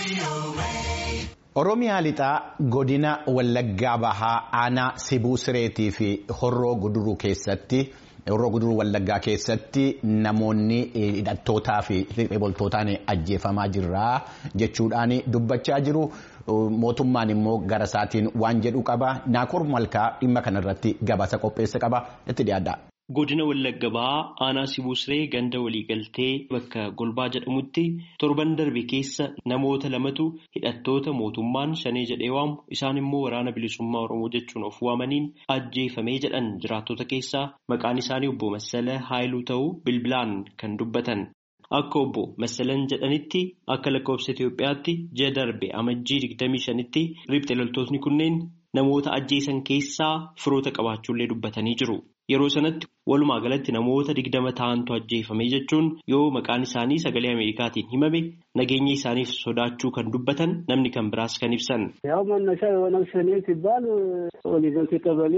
Oromiyaa lixaa godina Wallaggaa Bahaa aanaa Sibuu Sireetii fi Horroo Guduruu keessatti Horroo Guduruu Wallaggaa keessatti namoonni hidhattootaa fi loltootaan ajjeefamaa jirra jechuudhaan dubbachaa jiru. Mootummaan immoo gara isaatiin waan jedhu qaba. Naakoor Malkaa dhimma kanarratti gabaasa qopheesse qaba. Itti dhiyaadha. Godina Wallagga Bahaa aanaa Sibuu Siree ganda waliigaltee bakka Golbaa jedhamutti torban darbe keessa namoota lamatu hidhattoota mootummaan shanee jedhee waamu isaan immoo waraana bilisummaa Oromoo jechuun of waamaniin ajjeefamee jedhan jiraattota keessaa maqaan isaanii obbo Massala Haayiluu ta'uu bilbilaan kan dubbatan. Akka obbo Massalan jedhanitti akka lakkoofsa Itoophiyaatti ji'a darbe amajjii 25tti riphxee loltootni kunneen namoota ajjeesan keessaa firoota qabaachuullee dubbatanii jiru. Yeroo sanatti walumaa galatti namoota digdama ta'antu ajjeefame jechuun yoo maqaan isaanii sagalee Ameerikaatiin himame nageenya isaaniif sodaachuu kan dubbatan namni kan biraas kan ibsan. ያው መነሻ የኦነግ ሸኔ ሲባል ኦሊቨንት ቀበሌ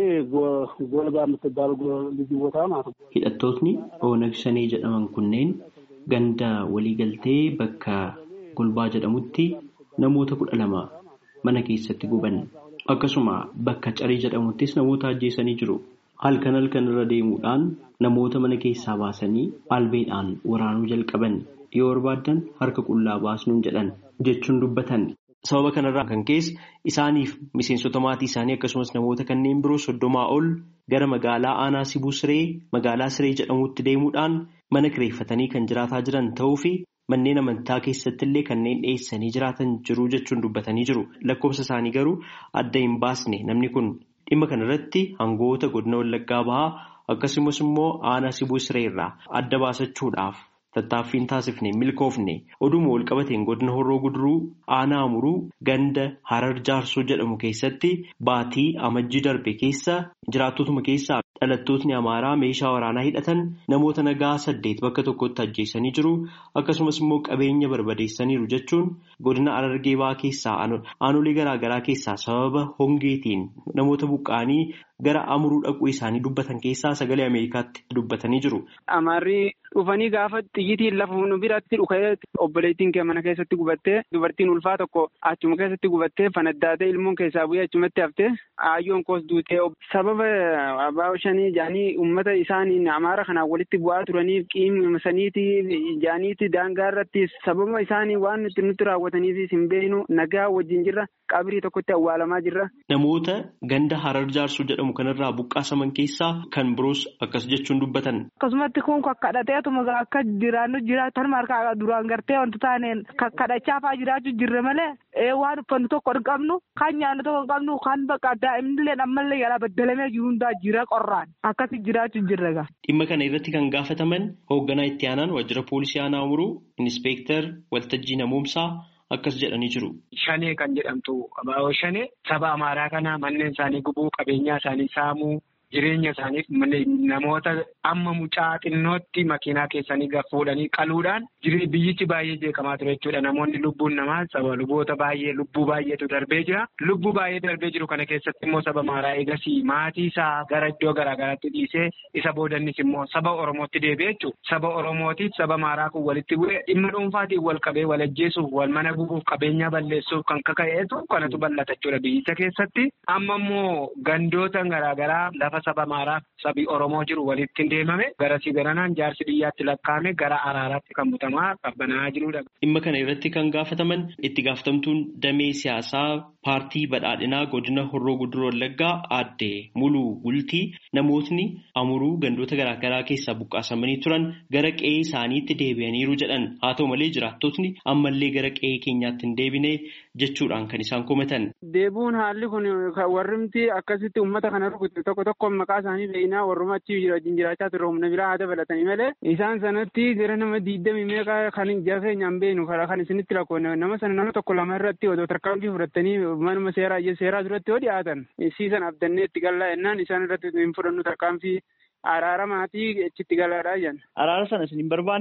ጎልባ የምትባል ልዩ ቦታ ማለት ነው። Hidhattootni Oonag Shanee jedhaman kunneen ganda waliigaltee bakka Golbaa jedhamutti namoota kudha lama mana keessatti guban. Akkasuma bakka Carii jedhamuttis namoota ajjeesanii jiru. Halkan halkan irra deemuudhaan namoota mana keessaa baasanii albeedhaan waraanuu jalqaban yoo barbaadan harka qullaa baasnuun jedhan jechuun dubbatan. Sababa kanarraa kan keessa isaaniif miseensota maatii isaanii akkasumas namoota kanneen biroo soddomaa ol gara magaalaa aanaa Sibuu Siree magaalaa Siree jedhamutti deemuudhaan mana kireeffatanii kan jiraataa jiran ta'uu fi manneen amantaa keessatti illee kanneen dhiyeessanii jiraatan jiru jechuun dubbatanii jiru. Lakkoofsa isaanii garuu adda hin baasne namni kun. Dhimma kanarratti hangoota godina Wallaggaa Bahaa akkasumas immoo aanaa Sibuu Siree irraa adda baasachuudhaaf tattaaffiin taasifne milkoofne oduma wal qabateen godina Horroo Guduruu aanaa Amuruu ganda Harar Jaarsoo jedhamu keessatti baatii amajjii darbe keessa jiraattotuma keessaa dhalattootni Amaaraa meeshaa waraanaa hidhatan namoota nagaa saddeet bakka tokkotti ajjeesanii jiru akkasumas immoo qabeenya barbadeessaniiru jechuun godina Harargee Bahaa keessaa aanolee garaagaraa keessaa sababa hongeetiin namoota buqqa'anii gara amuruu dhaquu isaanii dubbatan keessaa sagalee Ameerikaatti dubbatanii jiru. Amaarri dhufanii gaafa xiyyitiin lafa nu biratti dhufee obboleettiin kee mana keessatti gubattee dubartiin ulfaa tokko achuma keessatti gubattee fanaddaatee ilmoon keessaa bu'ee achumatti haftee aayyoon koos duutee sababa abbaa shanii jaanii uummata isaaniin amaara kanaan walitti bu'aa turaniif qiimsaniiti jaaniiti daangaa irratti sababa isaanii waan nuti nutti raawwataniif hin beeknu nagaa wajjin jirra qabrii tokkotti awwaalamaa jirra. Namoota ganda harar jaarsuu jedhamu kanarraa buqqaasaman keessaa kan biroos akkas jechuun dubbatan. Akkasumatti kun kakkadhateetuma akka jiraannu jiraatan markaa duraan gartee wanti taaneen kakkadhachaafaa jiraachuu jirre malee waan uffannu tokko hin qabnu kan nyaannu tokko hin qabnu kan bakka daa'imnillee ammallee yaalaa baddalamee jiru hundaa jira qorraan akkasi jiraachuu jirre gaa. Dhimma kana irratti kan gaafataman hoogganaa itti aanaan waajjira poolisii aanaa Amuruu inspektar waltajjii namoomsaa akkas jedhanii jiru. Shanee kan jedhamtu abaaboo shanee saba amaaraa kana manneen isaanii gubuu qabeenyaa isaanii saamuu jireenya isaaniif namoota amma mucaa xinnootti makiinaa keessanii fuudhanii qaluudhaan biyyichi baay'ee jeeqamaa ture jechuudha. Namoonni lubbuun namaa saba luboota baay'ee lubbuu baay'eetu darbee jira. Lubbuu baay'ee darbee jiru kana keessatti immoo saba amaaraa eegasii maatii isaa gara iddoo garaagaraatti dhiisee isa boodannis immoo saba Oromootti deebi'ee jechuudha. Saba Oromootiif saba amaaraa kun walitti bu'ee dhimma dhuunfaatiin wal qabee wal ajjeesuuf wal mana gubuuf qabeenya balleessuuf kan kaka'eetu kanatu bal'ata jechuudha biyyicha keessatti. Amma immoo gandoota garaagaraa lafa saba amaaraa sabi Oromoo jiru walitti deemame garasii garanaan jaarsi biyyaatti lakkaa'ame gara araaraatti kan butamaa qabbanaa jirudha. Dhimma kana irratti kan gaafataman itti gaafatamtuun damee siyaasaa paartii badhaadhinaa godina Horroo Guduruu Wallaggaa aadde Muluu Gultii namootni amuruu gandoota garaagaraa keessaa buqqaasamanii turan gara qe'ee isaaniitti deebi'aniiru jedhan haa ta'u malee jiraattotni ammallee gara qe'ee keenyaatti hin deebine jechuudhaan kan isaan komatan. Deebuun haalli kun warrimti akkasitti uummata kana rukutte tokko tokko maqaa isaanii beeknaa warruma achi wajjin jiraachaa turre humna biraa haa dabalatanii malee isaan sanatti gara nama diidamii meeqa kan ija keenyaan beeknu kan isinitti lakkoofne nama sana nama tokko lama irratti odoo tarkaanfii fudhatanii manuma seeraa seeraa duratti yoo dhiyaatan siisan abdannee itti gallaa jennaan isaan irratti hin fudhannu tarkaanfii araara maatii achitti galaadhaa jenna. Araara sana isin hin barbaanne?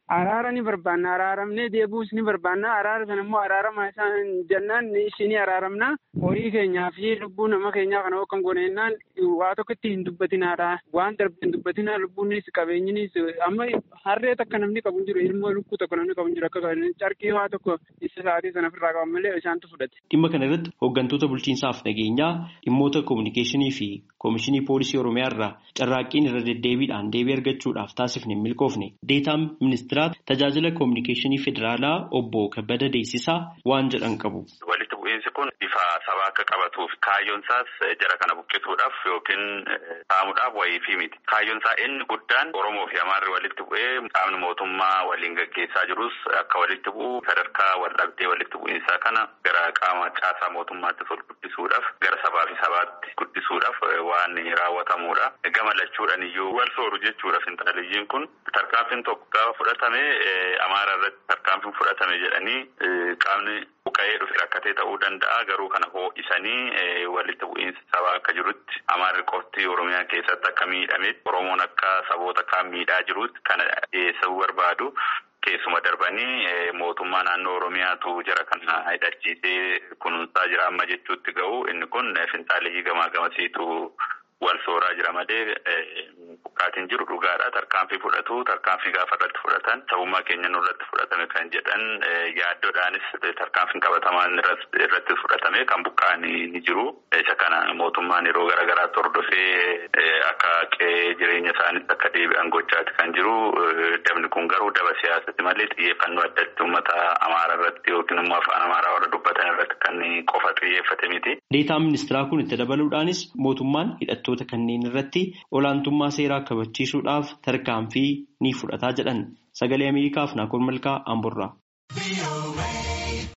Araara ni barbaanna araaramnee deebuus ni barbaanna araara sana immoo araarama isaan jennaan ishii ni araaramna horii keenyaa fi lubbuu nama keenyaa kana kan goneennaan waa tokkotti hin dubbatinaadha waan darbe hin dubbatinaa lubbuunis qabeenyinis amma harree takka namni qabu jiru ilmoo lukkuu tokko namni qabu jiru akka carqii waa tokko isa sa'aatii sana ofirraa qaban malee isaantu fudhate. Dhimma kana irratti hooggantoota bulchiinsaaf nageenyaa dhimmoota koominikeeshinii fi koomishinii poolisii oromiyaa irraa carraaqqiin irra deddeebiidhaan deebii argachuudhaaf taasifne hin milkoofne deetaan ministiraat tajaajila koominikeeshinii federaalaa obbo Kabbada Deessisaa waan jedhan qabu. Walitti bu'iinsi kun bifa sabaa akka qabatuuf kaayyoon isaas jara kana buqqisuudhaaf yookiin saamuudhaaf wayii fi miti. Kaayyoon isaa inni guddaan Oromoo fi Amaarri walitti bu'ee qaamni mootummaa waliin gaggeessaa jirus akka walitti bu'u sadarkaa waldhabdee walitti bu'iinsaa kana gara qaama caasaa mootummaatti ol guddisuudhaaf gara sabaa fi sabaatti guddisuudhaaf waan raawwatamudha. Gama lachuudhaan iyyuu wal sooru jechuudha finxaaliyyiin kun tarkaanfiin tokko gaafa fudhatame Amaara irratti tarkaanfiin fudhatame jedhanii qaamni buqqa'ee dhufe rakkatee ta'uu danda'a garuu kana ho'isanii walitti bu'iinsa sabaa akka jirutti Amaarri qofti Oromiyaa keessatti akka miidhametti Oromoon akka saboota kaan miidhaa jirutti kana dhiyeessuu barbaadu. Keessuma darbanii mootummaa naannoo Oromiyaatu jara kana hidhachiisee kunuunsaa jira amma jechuutti ga'u inni kun finxaaliyyii gamaa gamasiitu wal sooraa jira malee buqqaatiin jiru dhugaadha. Tarkaanfii fudhatu tarkaanfii gaafa irratti fudhatan sabummaa keenya nurratti fudhatame kan jedhan yaaddoodhaanis tarkaanfiin qabatamaan irratti fudhatame kan buqqaanii ni jiru. Isa kana mootummaan yeroo garaagaraatti hordofee akka qe'ee jireenya isaaniitti akka deebi'an gochaati kan jiru. Dabni kun garuu daba siyaasatti malee xiyyeeffannoo addatti uummata Amaaraa irratti yookiin immoo afaan Amaaraa warra dubbatan irratti kan qofa xiyyeeffate miti. Deetaan ministiraa kun itti dabaluudhaanis mootummaan hidhattoota kanneen irratti olaantummaa seeraa kabachiisuudhaaf tarkaanfii ni fudhataa jedhan sagalee Ameerikaaf Naakoor Malkaa Amburraa.